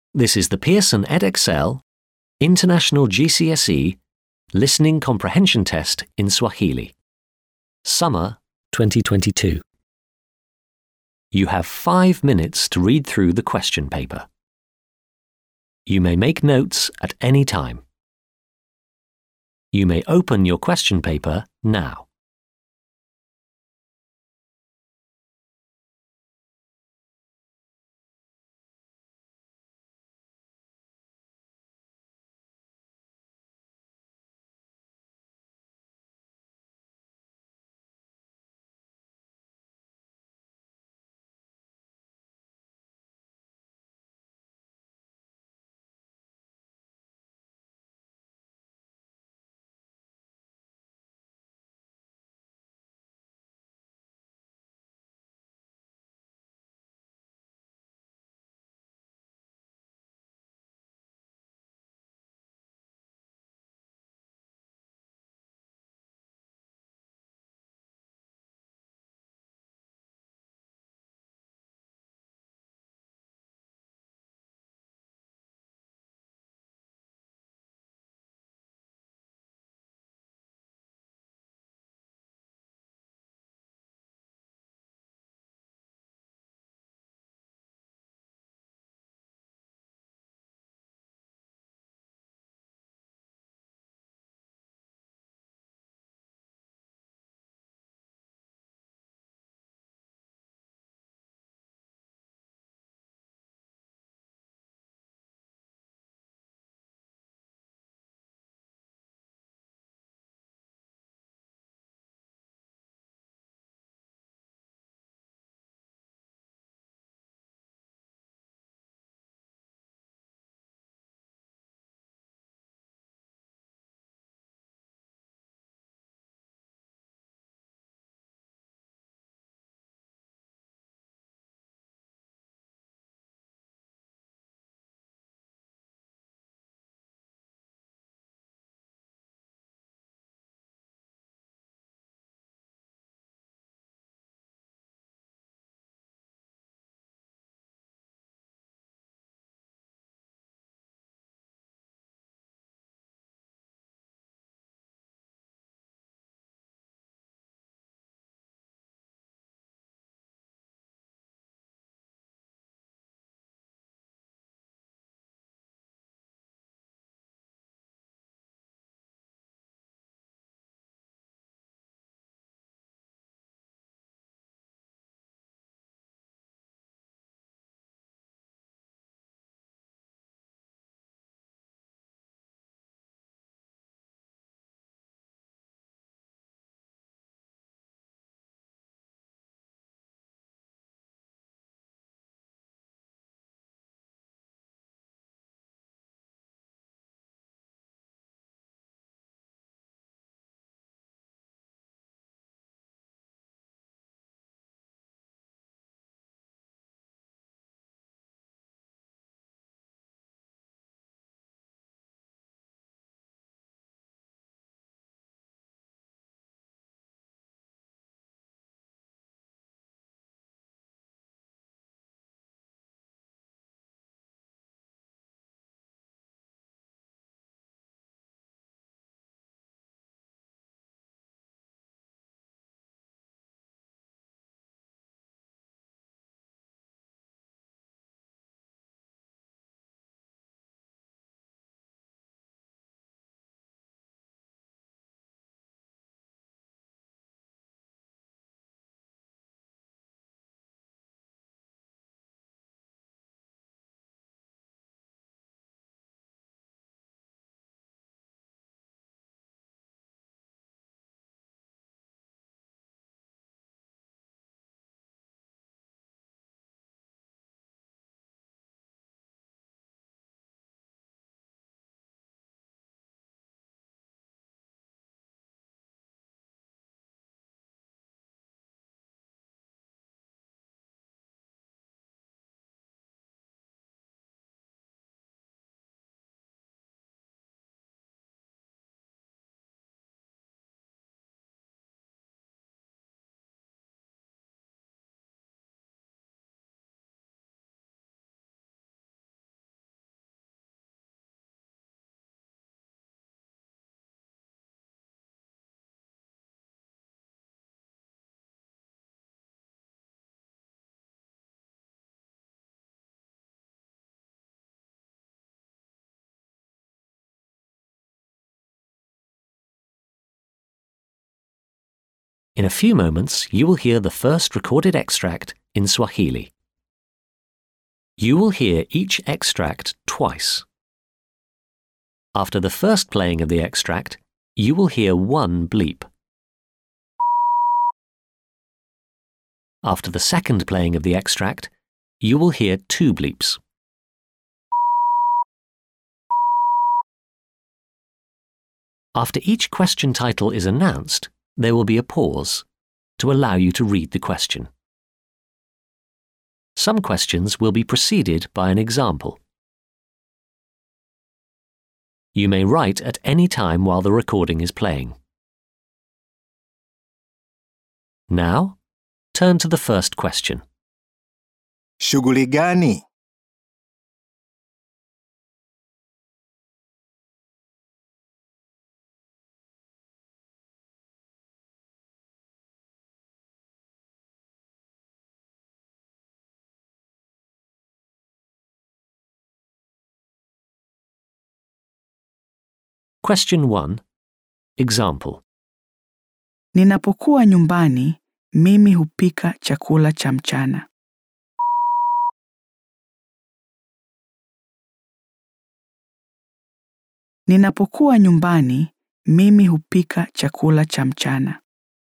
This is the Pearson EdXL International GCSE Listening Comprehension Test in Swahili. Summer 2022. You have five minutes to read through the question paper. You may make notes at any time. You may open your question paper now. In a few moments, you will hear the first recorded extract in Swahili. You will hear each extract twice. After the first playing of the extract, you will hear one bleep. After the second playing of the extract, you will hear two bleeps. After each question title is announced, there will be a pause to allow you to read the question. Some questions will be preceded by an example. You may write at any time while the recording is playing. Now, turn to the first question. Shughuli gani? Question 1. Example. Ninapokuwa nyumbani, mimi hupika chakula cha mchana. Ninapokuwa nyumbani, mimi hupika chakula cha mchana.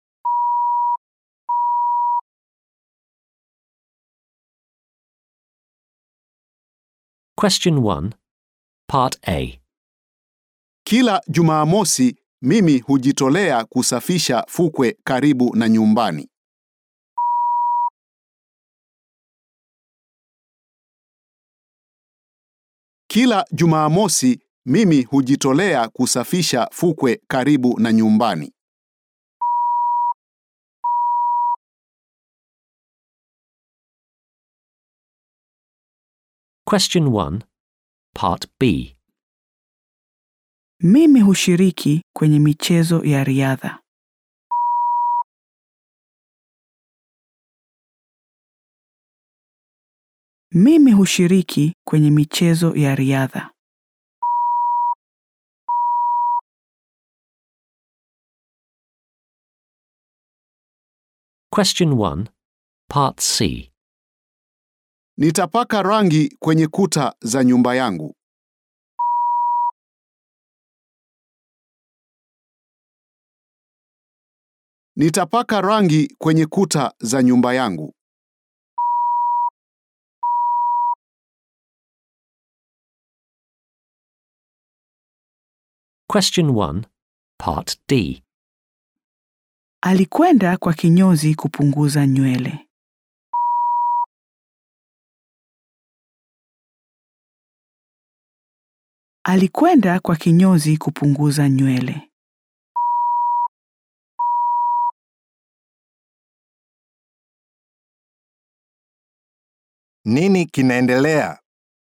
Question 1. Part A. Kila Jumamosi mimi hujitolea kusafisha fukwe karibu na nyumbani. Kila Jumamosi mimi hujitolea kusafisha fukwe karibu na nyumbani. Question 1. Part B. Mimi hushiriki kwenye michezo ya riadha. Mimi hushiriki kwenye michezo ya riadha. Question 1. Part C. Nitapaka rangi kwenye kuta za nyumba yangu. Nitapaka rangi kwenye kuta za nyumba yangu. Question 1. Part D. Alikwenda kwa kinyozi kupunguza nywele. Alikwenda kwa kinyozi kupunguza nywele. Nini kinaendelea?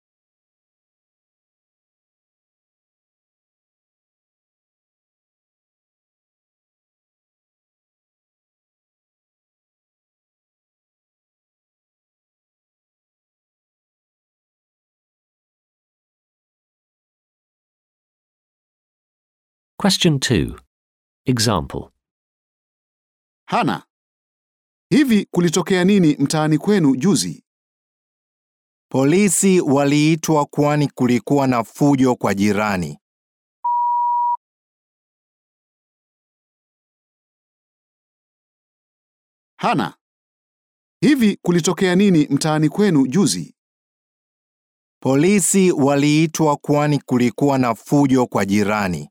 Question 2. Example. Hana, hivi kulitokea nini mtaani kwenu juzi? Polisi waliitwa kwani kulikuwa na fujo kwa jirani. Hana, hivi kulitokea nini mtaani kwenu juzi? Polisi waliitwa kwani kulikuwa na fujo kwa jirani.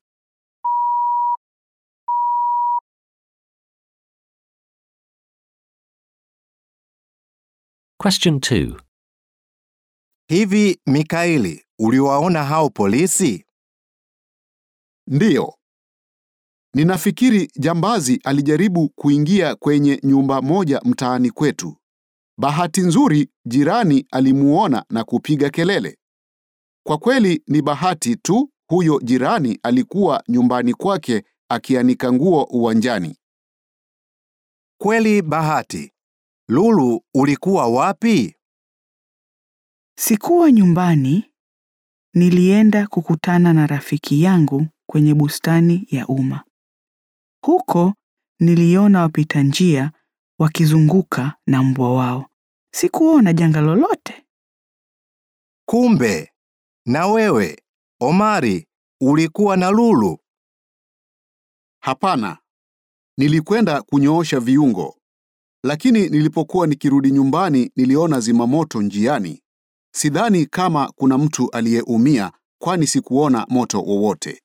Question 2. Hivi Mikaeli, uliwaona hao polisi? Ndiyo. Ninafikiri jambazi alijaribu kuingia kwenye nyumba moja mtaani kwetu. Bahati nzuri jirani alimuona na kupiga kelele. Kwa kweli ni bahati tu huyo jirani alikuwa nyumbani kwake akianika nguo uwanjani. Kweli bahati. Lulu, ulikuwa wapi? Sikuwa nyumbani, nilienda kukutana na rafiki yangu kwenye bustani ya umma. Huko niliona wapita njia wakizunguka na mbwa wao. Sikuona janga lolote. Kumbe na wewe Omari ulikuwa na lulu? Hapana, nilikwenda kunyoosha viungo, lakini nilipokuwa nikirudi nyumbani niliona zimamoto njiani. Sidhani kama kuna mtu aliyeumia, kwani sikuona moto wowote.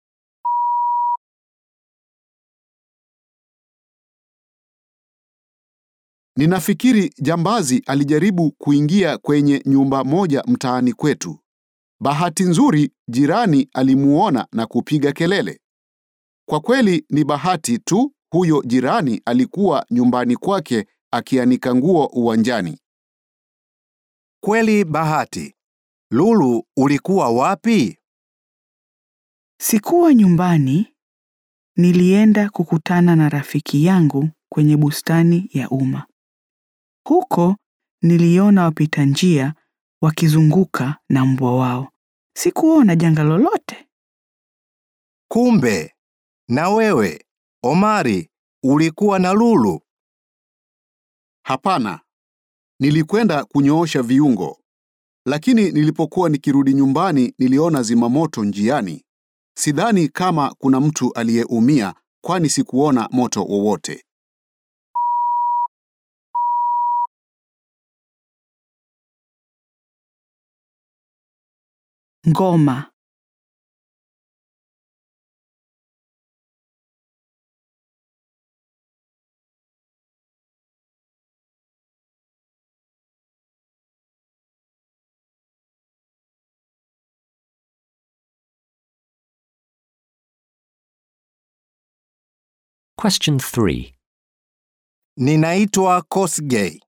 Ninafikiri jambazi alijaribu kuingia kwenye nyumba moja mtaani kwetu. Bahati nzuri jirani alimuona na kupiga kelele. Kwa kweli ni bahati tu huyo jirani alikuwa nyumbani kwake akianika nguo uwanjani. Kweli bahati. Lulu ulikuwa wapi? Sikuwa nyumbani, nilienda kukutana na rafiki yangu kwenye bustani ya umma. Huko niliona wapita njia wakizunguka na mbwa wao. Sikuona janga lolote. Kumbe na wewe Omari ulikuwa na lulu? Hapana, nilikwenda kunyoosha viungo, lakini nilipokuwa nikirudi nyumbani niliona zimamoto njiani. Sidhani kama kuna mtu aliyeumia, kwani sikuona moto wowote. Ngoma. Question 3. Ninaitwa Kosgei.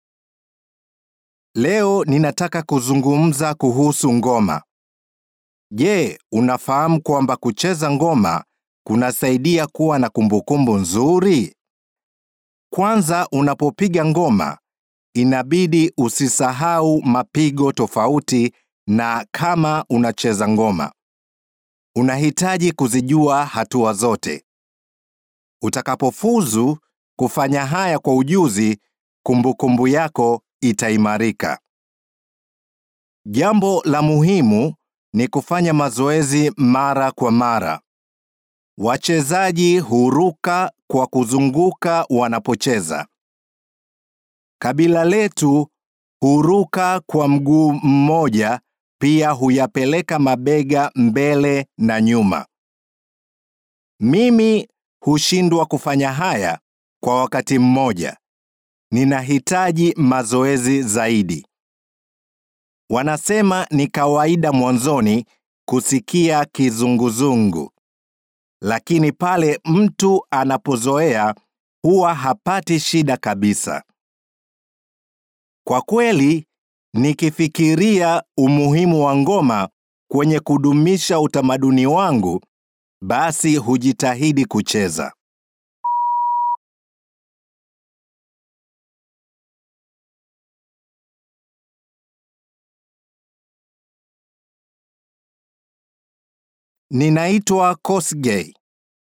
Leo ninataka kuzungumza kuhusu ngoma. Je, unafahamu kwamba kucheza ngoma kunasaidia kuwa na kumbukumbu nzuri? Kwanza unapopiga ngoma, inabidi usisahau mapigo tofauti na kama unacheza ngoma. Unahitaji kuzijua hatua zote. Utakapofuzu kufanya haya kwa ujuzi, kumbukumbu yako itaimarika. Jambo la muhimu ni kufanya mazoezi mara kwa mara. Wachezaji huruka kwa kuzunguka wanapocheza. Kabila letu huruka kwa mguu mmoja, pia huyapeleka mabega mbele na nyuma. Mimi hushindwa kufanya haya kwa wakati mmoja. Ninahitaji mazoezi zaidi. Wanasema ni kawaida mwanzoni kusikia kizunguzungu, lakini pale mtu anapozoea huwa hapati shida kabisa. Kwa kweli, nikifikiria umuhimu wa ngoma kwenye kudumisha utamaduni wangu, basi hujitahidi kucheza. Ninaitwa Kosgei.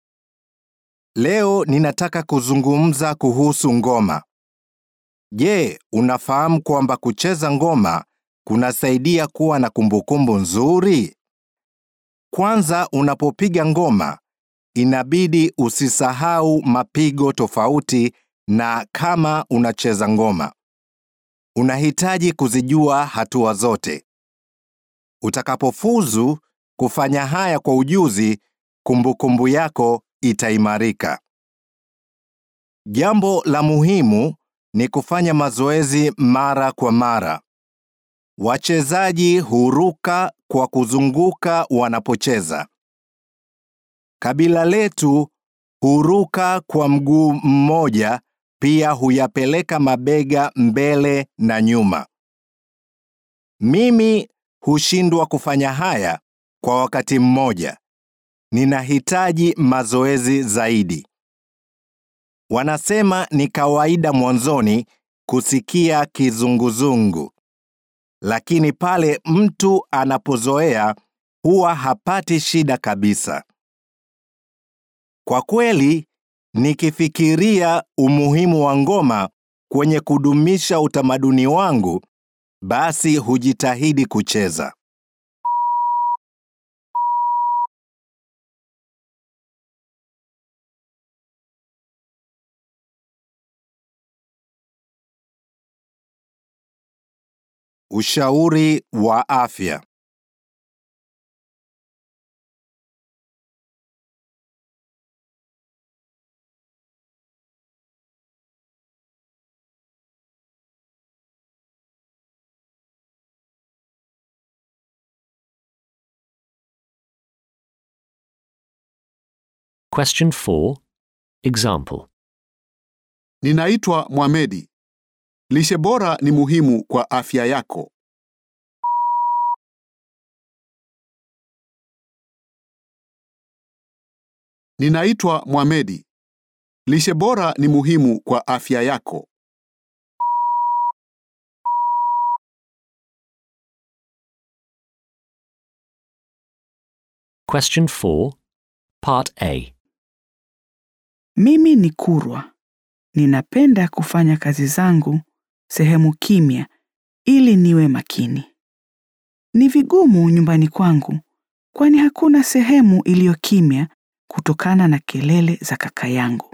Leo ninataka kuzungumza kuhusu ngoma. Je, unafahamu kwamba kucheza ngoma kunasaidia kuwa na kumbukumbu nzuri? Kwanza unapopiga ngoma, inabidi usisahau mapigo tofauti na kama unacheza ngoma. Unahitaji kuzijua hatua zote. Utakapofuzu kufanya haya kwa ujuzi, kumbukumbu yako itaimarika. Jambo la muhimu ni kufanya mazoezi mara kwa mara. Wachezaji huruka kwa kuzunguka wanapocheza. Kabila letu huruka kwa mguu mmoja, pia huyapeleka mabega mbele na nyuma. Mimi hushindwa kufanya haya kwa wakati mmoja. Ninahitaji mazoezi zaidi. Wanasema ni kawaida mwanzoni kusikia kizunguzungu, lakini pale mtu anapozoea huwa hapati shida kabisa. Kwa kweli, Nikifikiria umuhimu wa ngoma kwenye kudumisha utamaduni wangu, basi hujitahidi kucheza. Ushauri wa afya. Question 4. Example. Ninaitwa Mohamedi. Lishe bora ni muhimu kwa afya yako. Ninaitwa Mohamedi. Lishe bora ni muhimu kwa afya yako. Question 4. Part A. Mimi ni Kurwa. Ninapenda kufanya kazi zangu sehemu kimya ili niwe makini. Ni vigumu nyumbani kwangu kwani hakuna sehemu iliyo kimya kutokana na kelele za kaka yangu.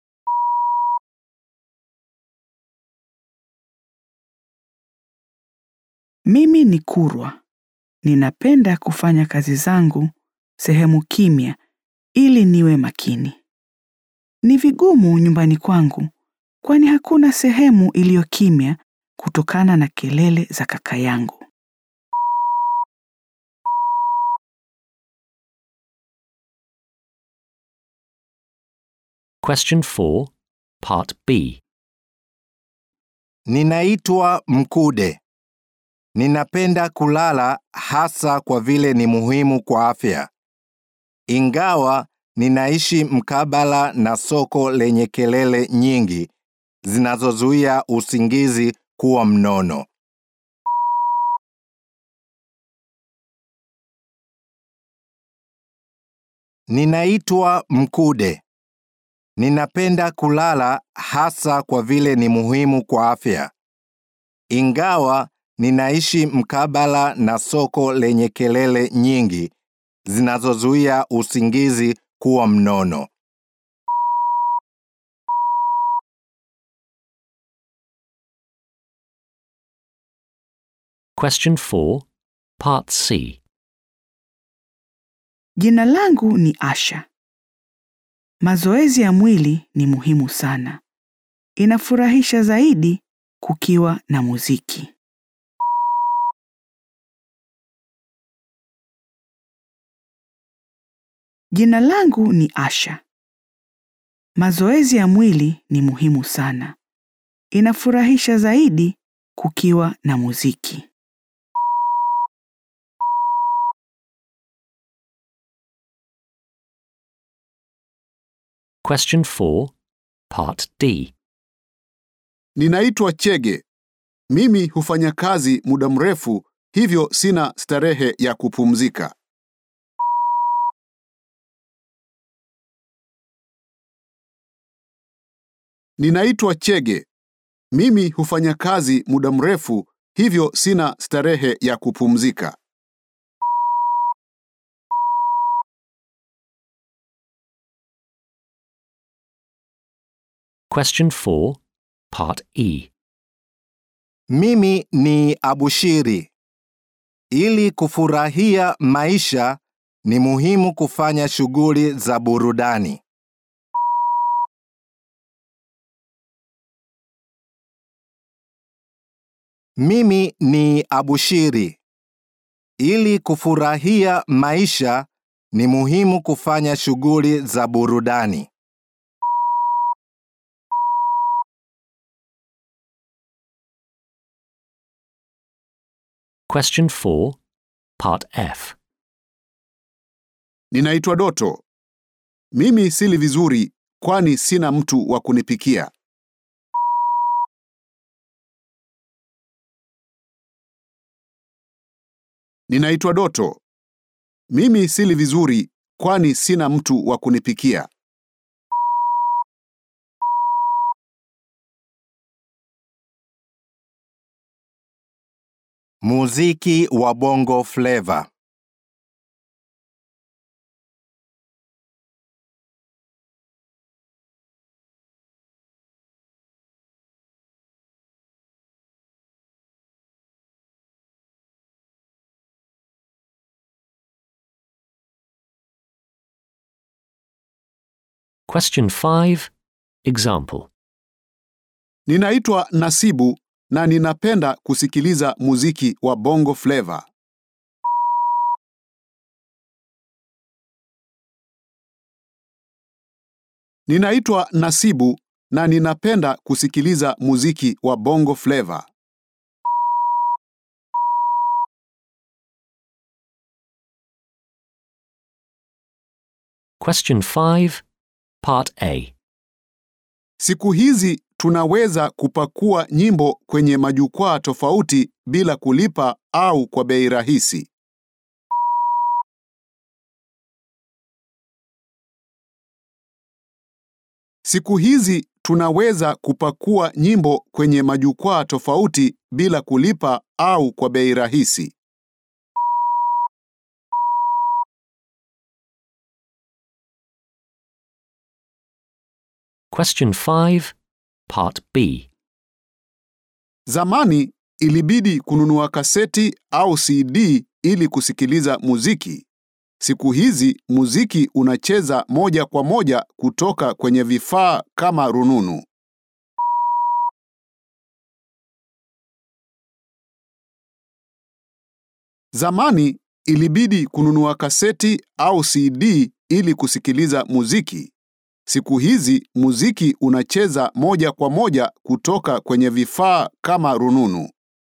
Mimi ni Kurwa. Ninapenda kufanya kazi zangu sehemu kimya ili niwe makini. Ni vigumu nyumbani kwangu kwani hakuna sehemu iliyo kimya kutokana na kelele za kaka yangu. Question 4. Part B. Ninaitwa Mkude. Ninapenda kulala hasa kwa vile ni muhimu kwa afya. Ingawa ninaishi mkabala na soko lenye kelele nyingi zinazozuia usingizi kuwa mnono. Ninaitwa Mkude. Ninapenda kulala hasa kwa vile ni muhimu kwa afya. Ingawa ninaishi mkabala na soko lenye kelele nyingi zinazozuia usingizi kuwa mnono. Question 4. Part C. Jina langu ni Asha. Mazoezi ya mwili ni muhimu sana. Inafurahisha zaidi kukiwa na muziki. Jina langu ni Asha. Mazoezi ya mwili ni muhimu sana. Inafurahisha zaidi kukiwa na muziki. Question 4. Part D. Ninaitwa Chege. Mimi hufanya kazi muda mrefu, hivyo sina starehe ya kupumzika. Ninaitwa Chege. Mimi hufanya kazi muda mrefu, hivyo sina starehe ya kupumzika. Question 4. Part E. Mimi ni Abushiri. Ili kufurahia maisha ni muhimu kufanya shughuli za burudani. Mimi ni Abushiri. Ili kufurahia maisha ni muhimu kufanya shughuli za burudani. Question 4. Part F. Ninaitwa Doto. Mimi sili vizuri kwani sina mtu wa kunipikia. Ninaitwa Doto. Mimi sili vizuri kwani sina mtu wa kunipikia. Muziki wa Bongo Flava. Question 5. Example. Ninaitwa Nasibu na ninapenda kusikiliza muziki wa Bongo Flava. Ninaitwa Nasibu na ninapenda kusikiliza muziki wa Bongo Flava. Question 5. Part A. Siku hizi tunaweza kupakua nyimbo kwenye majukwaa tofauti bila kulipa au kwa bei rahisi. Siku hizi tunaweza kupakua nyimbo kwenye majukwaa tofauti bila kulipa au kwa bei rahisi. Question 5. Part B. Zamani ilibidi kununua kaseti au CD ili kusikiliza muziki. Siku hizi muziki unacheza moja kwa moja kutoka kwenye vifaa kama rununu. Zamani ilibidi kununua kaseti au CD ili kusikiliza muziki. Siku hizi muziki unacheza moja kwa moja kutoka kwenye vifaa kama rununu.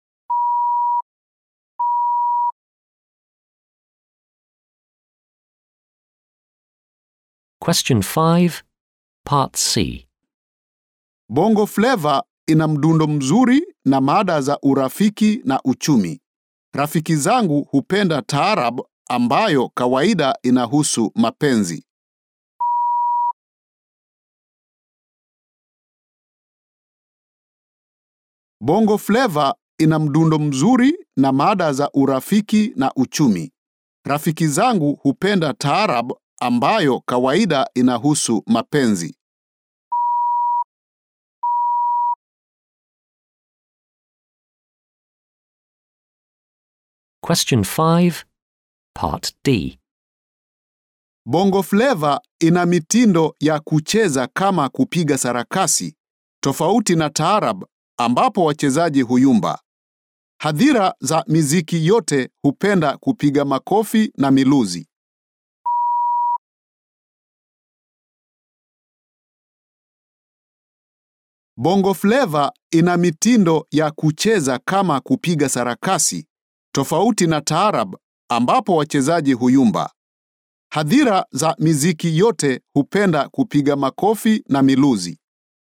Question 5. Part C. Bongo Flava ina mdundo mzuri na mada za urafiki na uchumi. Rafiki zangu hupenda taarab ambayo kawaida inahusu mapenzi. Bongo Flava ina mdundo mzuri na mada za urafiki na uchumi. Rafiki zangu hupenda taarab ambayo kawaida inahusu mapenzi. Question 5. Part D. Bongo Flava ina mitindo ya kucheza kama kupiga sarakasi, tofauti na taarab ambapo wachezaji huyumba. Hadhira za miziki yote hupenda kupiga makofi na miluzi. Bongo Flava ina mitindo ya kucheza kama kupiga sarakasi, tofauti na taarab ambapo wachezaji huyumba. Hadhira za miziki yote hupenda kupiga makofi na miluzi.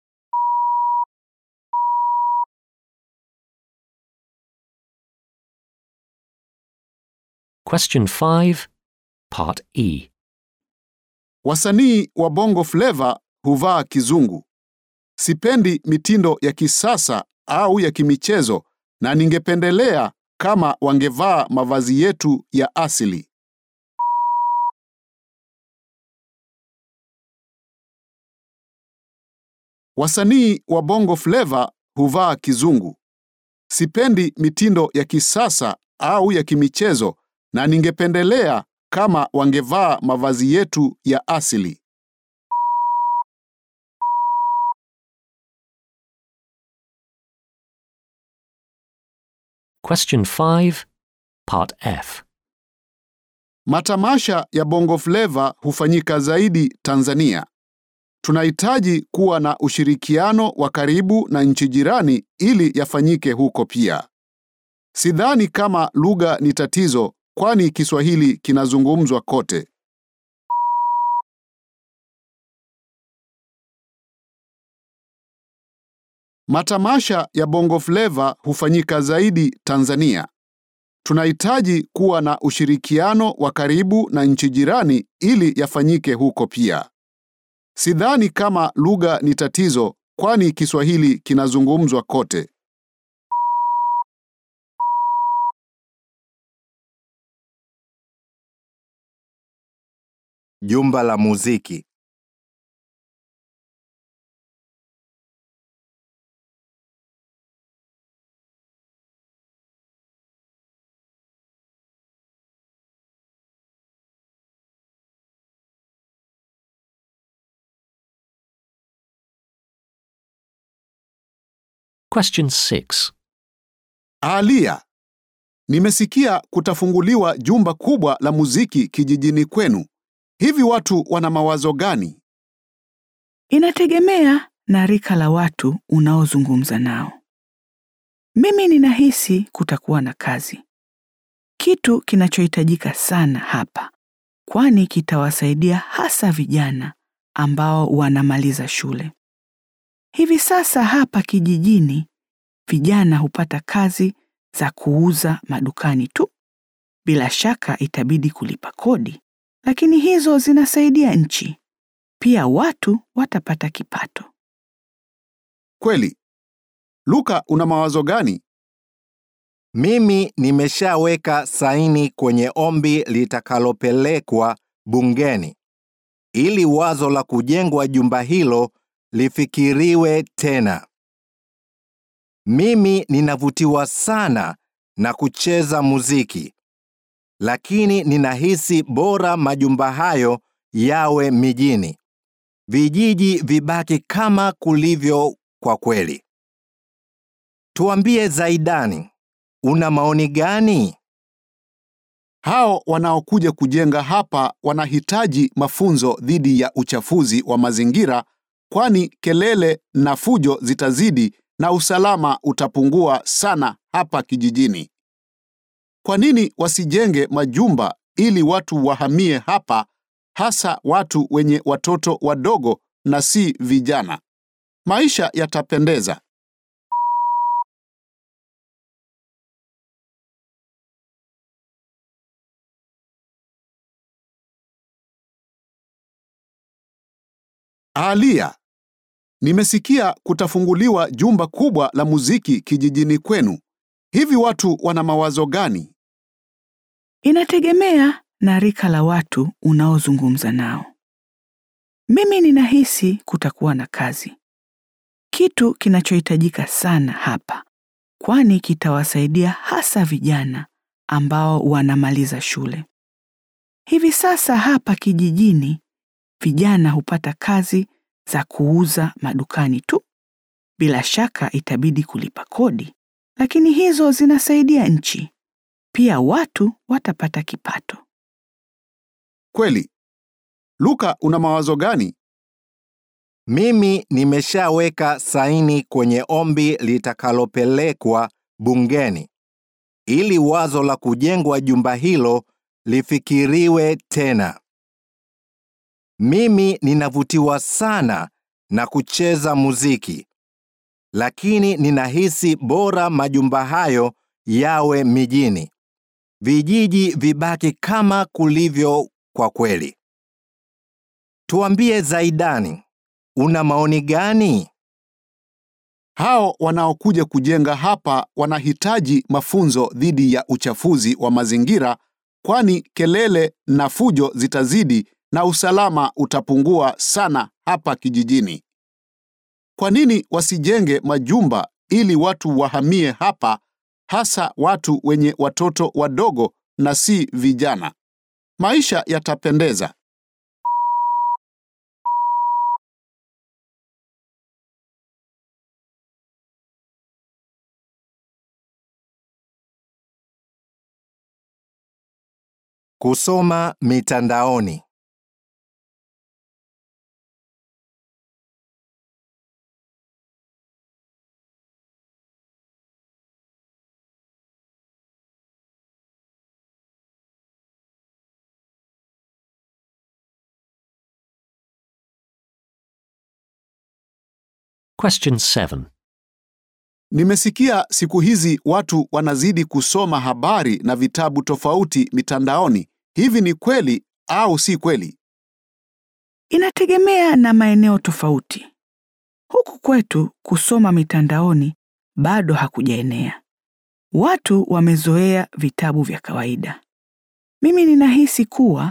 Question 5. Part E. Wasanii wa Bongo Flava huvaa kizungu. Sipendi mitindo ya kisasa au ya kimichezo na ningependelea kama wangevaa mavazi yetu ya asili. Wasanii wa Bongo Flava huvaa kizungu. Sipendi mitindo ya kisasa au ya kimichezo na ningependelea kama wangevaa mavazi yetu ya asili. Question 5. Part F. Matamasha ya Bongo Flava hufanyika zaidi Tanzania. Tunahitaji kuwa na ushirikiano wa karibu na nchi jirani ili yafanyike huko pia. Sidhani kama lugha ni tatizo kwani Kiswahili kinazungumzwa kote. Matamasha ya Bongo Flava hufanyika zaidi Tanzania. Tunahitaji kuwa na ushirikiano wa karibu na nchi jirani ili yafanyike huko pia. Sidhani kama lugha ni tatizo kwani Kiswahili kinazungumzwa kote. jumba la muziki. Question 6. Alia, nimesikia kutafunguliwa jumba kubwa la muziki kijijini kwenu. Hivi watu wana mawazo gani? Inategemea na rika la watu unaozungumza nao. Mimi ninahisi kutakuwa na kazi, kitu kinachohitajika sana hapa, kwani kitawasaidia hasa vijana ambao wanamaliza shule. Hivi sasa hapa kijijini, vijana hupata kazi za kuuza madukani tu. Bila shaka itabidi kulipa kodi, lakini hizo zinasaidia nchi. Pia watu watapata kipato. Kweli. Luka, una mawazo gani? Mimi nimeshaweka saini kwenye ombi litakalopelekwa bungeni ili wazo la kujengwa jumba hilo lifikiriwe tena. Mimi ninavutiwa sana na kucheza muziki, lakini ninahisi bora majumba hayo yawe mijini, vijiji vibaki kama kulivyo kwa kweli. Tuambie Zaidani, una maoni gani? Hao wanaokuja kujenga hapa wanahitaji mafunzo dhidi ya uchafuzi wa mazingira, kwani kelele na fujo zitazidi na usalama utapungua sana hapa kijijini. Kwa nini wasijenge majumba ili watu wahamie hapa, hasa watu wenye watoto wadogo na si vijana? Maisha yatapendeza. Alia, nimesikia kutafunguliwa jumba kubwa la muziki kijijini kwenu. Hivi watu wana mawazo gani? Inategemea na rika la watu unaozungumza nao. Mimi ninahisi kutakuwa na kazi, kitu kinachohitajika sana hapa, kwani kitawasaidia hasa vijana ambao wanamaliza shule. Hivi sasa hapa kijijini, vijana hupata kazi za kuuza madukani tu. Bila shaka itabidi kulipa kodi, lakini hizo zinasaidia nchi. Pia watu watapata kipato. Kweli. Luka, una mawazo gani? Mimi nimeshaweka saini kwenye ombi litakalopelekwa bungeni ili wazo la kujengwa jumba hilo lifikiriwe tena. Mimi ninavutiwa sana na kucheza muziki, lakini ninahisi bora majumba hayo yawe mijini, vijiji vibaki kama kulivyo kwa kweli. Tuambie Zaidani, una maoni gani? Hao wanaokuja kujenga hapa wanahitaji mafunzo dhidi ya uchafuzi wa mazingira, kwani kelele na fujo zitazidi na usalama utapungua sana hapa kijijini. Kwa nini wasijenge majumba ili watu wahamie hapa, hasa watu wenye watoto wadogo na si vijana? Maisha yatapendeza. Kusoma mitandaoni. Question 7. Nimesikia siku hizi watu wanazidi kusoma habari na vitabu tofauti mitandaoni. Hivi ni kweli au si kweli? Inategemea na maeneo tofauti. Huku kwetu kusoma mitandaoni bado hakujaenea. Watu wamezoea vitabu vya kawaida. Mimi ninahisi kuwa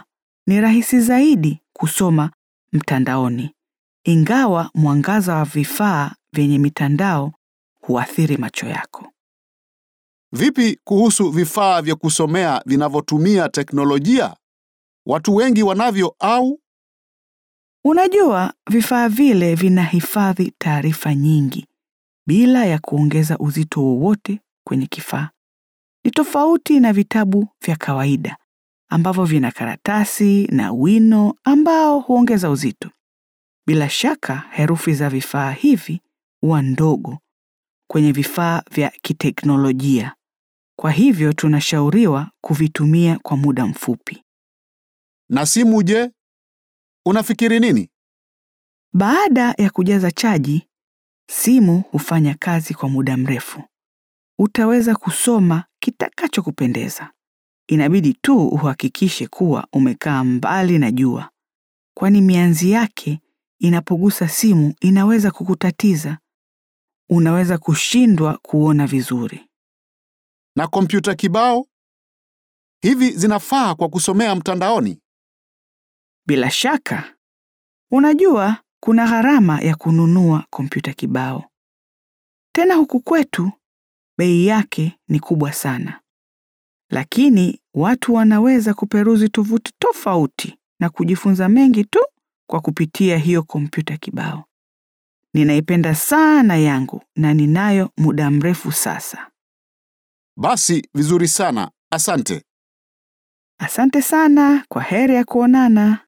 ni rahisi zaidi kusoma mtandaoni, ingawa mwangaza wa vifaa vyenye mitandao huathiri macho yako. Vipi kuhusu vifaa vya kusomea vinavyotumia teknolojia? Watu wengi wanavyo au? Unajua, vifaa vile vinahifadhi taarifa nyingi bila ya kuongeza uzito wowote kwenye kifaa. Ni tofauti na vitabu vya kawaida ambavyo vina karatasi na wino ambao huongeza uzito. Bila shaka, herufi za vifaa hivi huwa ndogo kwenye vifaa vya kiteknolojia. Kwa hivyo tunashauriwa kuvitumia kwa muda mfupi. Na simu je? Unafikiri nini? Baada ya kujaza chaji, simu hufanya kazi kwa muda mrefu. Utaweza kusoma kitakachokupendeza. Inabidi tu uhakikishe kuwa umekaa mbali na jua, kwani mianzi yake inapogusa simu inaweza kukutatiza. Unaweza kushindwa kuona vizuri. Na kompyuta kibao? Hivi zinafaa kwa kusomea mtandaoni? Bila shaka, unajua kuna gharama ya kununua kompyuta kibao. Tena huku kwetu bei yake ni kubwa sana, lakini watu wanaweza kuperuzi tovuti tofauti na kujifunza mengi tu kwa kupitia hiyo kompyuta kibao. Ninaipenda sana yangu na ninayo muda mrefu sasa. Basi vizuri sana. Asante. Asante sana, kwa heri ya kuonana.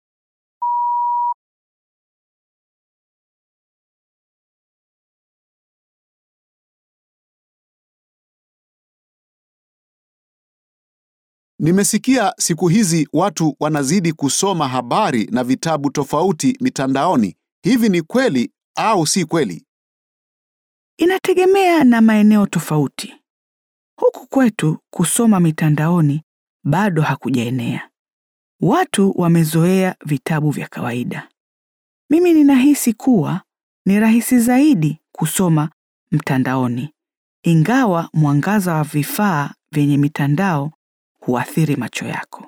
Nimesikia siku hizi watu wanazidi kusoma habari na vitabu tofauti mitandaoni. Hivi ni kweli au si kweli? Inategemea na maeneo tofauti. Huku kwetu kusoma mitandaoni bado hakujaenea. Watu wamezoea vitabu vya kawaida. Mimi ninahisi kuwa ni rahisi zaidi kusoma mtandaoni, ingawa mwangaza wa vifaa vyenye mitandao huathiri macho yako.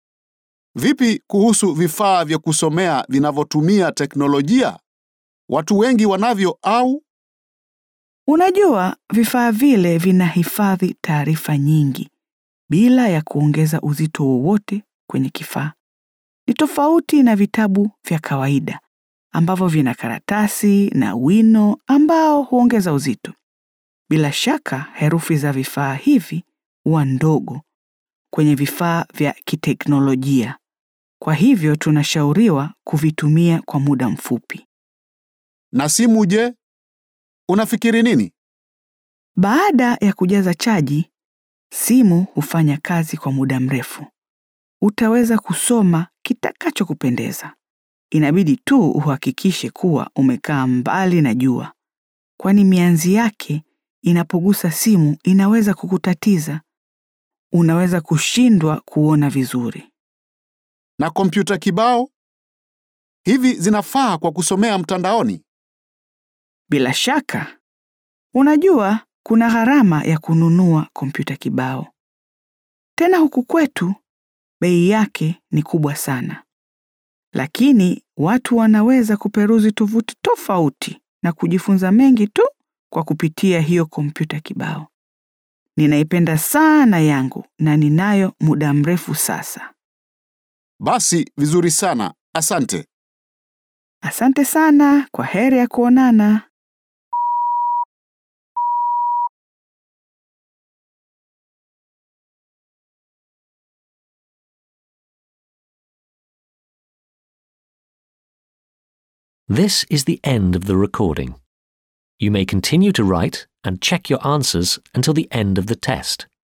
Vipi kuhusu vifaa vya kusomea vinavyotumia teknolojia? Watu wengi wanavyo au? Unajua, vifaa vile vinahifadhi taarifa nyingi bila ya kuongeza uzito wowote kwenye kifaa. Ni tofauti na vitabu vya kawaida ambavyo vina karatasi na wino ambao huongeza uzito. Bila shaka, herufi za vifaa hivi huwa ndogo kwenye vifaa vya kiteknolojia. Kwa hivyo tunashauriwa kuvitumia kwa muda mfupi. Na simu je? Unafikiri nini? Baada ya kujaza chaji, simu hufanya kazi kwa muda mrefu. Utaweza kusoma kitakachokupendeza. Inabidi tu uhakikishe kuwa umekaa mbali na jua, kwani mianzi yake inapogusa simu inaweza kukutatiza. Unaweza kushindwa kuona vizuri. Na kompyuta kibao? Hivi zinafaa kwa kusomea mtandaoni? Bila shaka, unajua kuna gharama ya kununua kompyuta kibao. Tena huku kwetu bei yake ni kubwa sana, lakini watu wanaweza kuperuzi tovuti tofauti na kujifunza mengi tu kwa kupitia hiyo kompyuta kibao. Ninaipenda sana yangu na ninayo muda mrefu sasa. Basi vizuri sana. Asante. Asante sana, kwa heri ya kuonana. This is the end of the recording. You may continue to write and check your answers until the end of the test.